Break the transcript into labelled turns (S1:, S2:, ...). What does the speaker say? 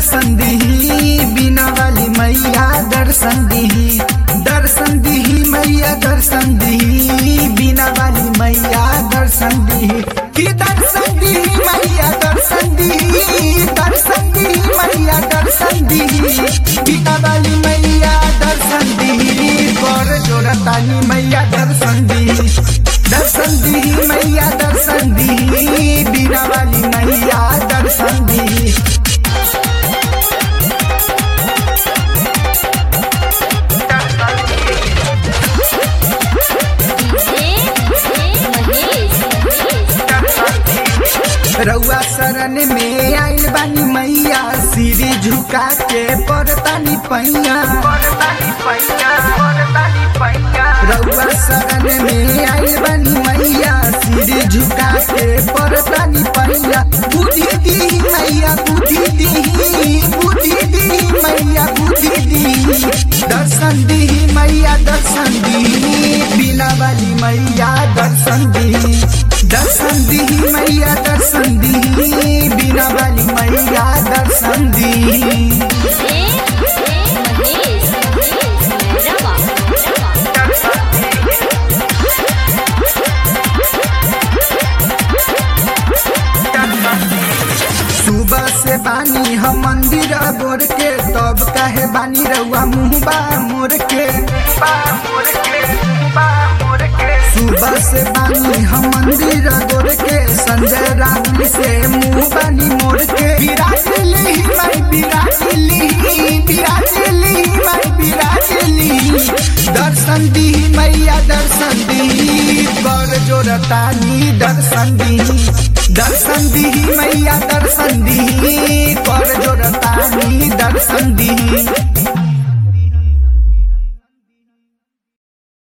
S1: दर्शन दिही बिना वाली मैया दर्शन दिही दर्शन दिही मैया दर्शन दिही बिना वाली मैया दर्शन दिही कि दर्शन दिही मैया दर्शन दिही दर्शन दिही मैया दर्शन दिही बिना वाली मैया दर्शन दिही कर जोरतानी मैया दर्शन दिही दर्शन दिही मैया दर्शन दिही बिना वाली मैया दर्शन दिही रउआ शरण में आइल बानी मैया सिरी झुका के परतानी पैया रउआ शरण में आइल बानी मैया सिरी झुका के परतानी पैया बुद्धि दी मैया बुद्धि दी बुद्धि दी मैया बुद्धि दी दर्शन दी मैया दर्शन दी बिना वाली मैया दर्शन दी दर्शन दी मैया दर्शन दी बिना वाली मैया दर्शन दी सुबह से बानी हम मंदिर बोर के तब काहे बानी रउआ मुँहबा मोर के सुबह से बानी हम मंदिर गोर के संजय राहुल से मुँह बानी मोर के विराजली मैं विराजली विराजली मैं विराजली दर्शन दी मैया दर्शन दी कर जोरतानी दर्शन दी दर्शन दी मैया दर्शन दी कर जोरतानी दर्शन दी